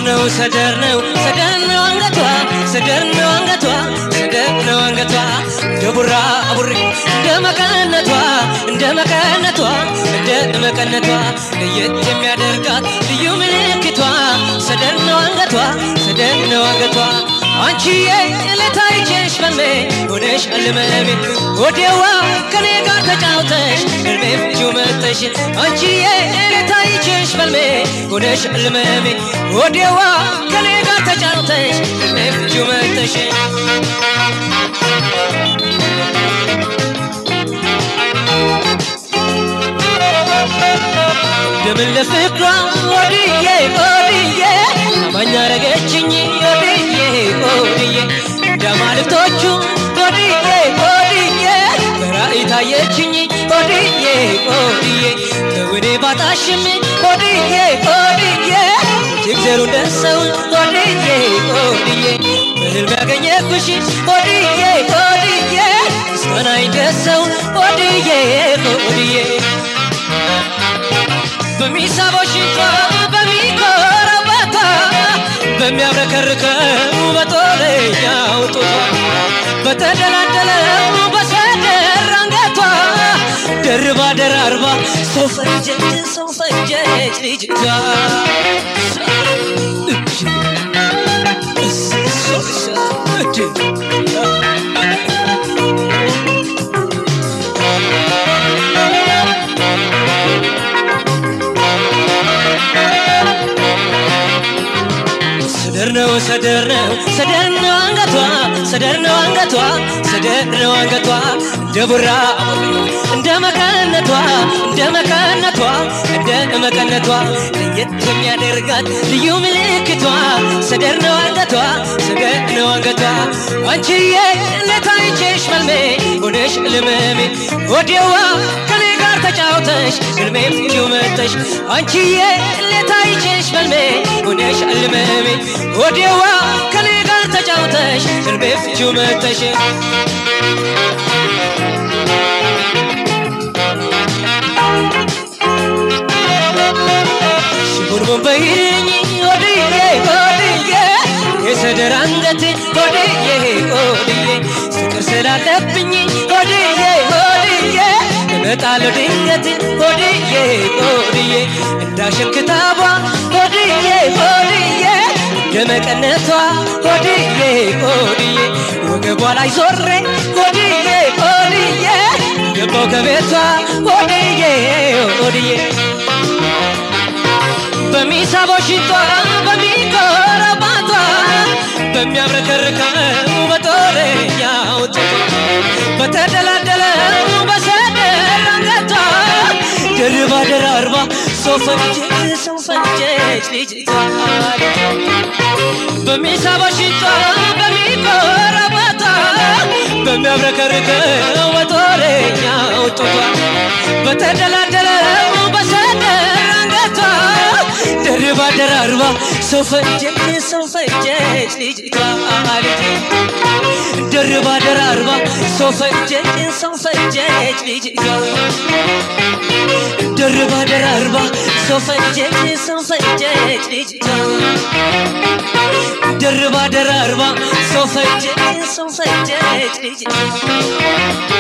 ነው ሰደር ነው ሰደር ነው አንገቷ ሰደር ነው አንገቷ ሰደር ነው አንገቷ እንደ ቡራ ቡሪ እንደ መቀነቷ እንደ መቀነቷ እንደ መቀነቷ ለየት የሚያደርጋት ልዩ ምልክቷ ሰደር ነው አንገቷ ሰደር ነው አንገቷ አንቺዬ ለታይቼሽ በልሜ ሆነሽ አልመሜ ወዴዋ ከኔ ጋር ተጫውተሽ እልሜ ፍቺው መጠሽ አንቺዬ ለታይቼሽ በልሜ ሆነሽ አልመሜ ወዴዋ ከኔ ጋር ተጫውተሽ እልሜ ፍቺው መጠሽ እንደምን ለፍቅሯ ወድዬ ወድዬ አማኛ ረገችኝ ወድዬ ወድዬ እንደማልክቶቹ ወድዬ ወድዬ በራእይ ታየችኝ ወድዬ ወድዬ በውኔ ባጣሽም ወድዬ ወድዬ እጅግ ዘሩ እንደሰው ወድዬ ወድዬ በህልም ያገኘኩሽ ወድዬ ወድዬ ምስጋና ይደሰው ወድዬ ወድዬ በሚሳበው ሽንቷ በሚኮረበታ በሚያብረከርከው በጦለኛው ጡቷ በተደላደለው በሰደር አንገቷ ደርባ ደራርባ ሰው ፈጀች ሰው ፈጀች ልጅቷ ሰደር ነው ሰደር ነው ሰደር ነው አንገቷ ሰደር ነው አንገቷ ሰደር ነው አንገቷ እንደ ቡራ እንደ መቀነቷ እንደ መቀነቷ እንደ መቀነቷ ለየት የሚያደርጋት ልዩ ምልክቷ ሰደር ነው አንገቷ ሰደር ነው አንገቷ አንቺዬ ለታይቼሽ መልሜ ሆነሽ ልመሜ ወዲያዋ ከኔ ጋር ተጫውተሽ ህልሜ ፍቺው መተሽ አንቺዬ ለታይቼሽ መልሜ ሆነሽ ልመሜ ወዲያዋ ከኔ ጋር ተጫውተሽ ህልሜ ፍቺው መተሽ ሽቡርቡን በይልኝ ወድዬ ወድዬ የሰደር አንገት ወድዬ ወድዬ ፍቅር ስላለብኝ ወድዬ ወድዬ እመጣለሁ ድንገት ወድዬ ወድዬ እንዳሸን ክታቧ ወድዬ ወድዬ እንደመቀነቷ ወድዬ ወድዬ ወገቧ ላይ ዞሬ ወድዬ ወድዬ ገባው ከቤቷ ወድዬ ወድዬ በሚሳበው ሽቷ በሚኮረባቷ በሚያብረከርከው በጦረኛው ጡቷ በተደላደለው በሰደር አንገቷ ደርባ ደራርባ ሰው ፈጀች ሰው ፈጀች ልጅቷ በሚሳበው ሽቷ በሚኮረባቷ በሚያብረከርከው በጦረኛው ጡቷ በተደላደለው በሰደር አንገቷ ደርባ ደራርባ ሰው ፈጀች ሰው ፈጀች ልጅቷ ልጅ ደርባ ደራርባ ሰው ፈጀች ሰው ፈጀች ልጅቷ ደርባ ደራርባ ሰው ፈጀች ሰው ፈጀች ልጅቷ ደርባ ደራርባ ሰው ፈጀች ሰው ፈጀች ልጅቷ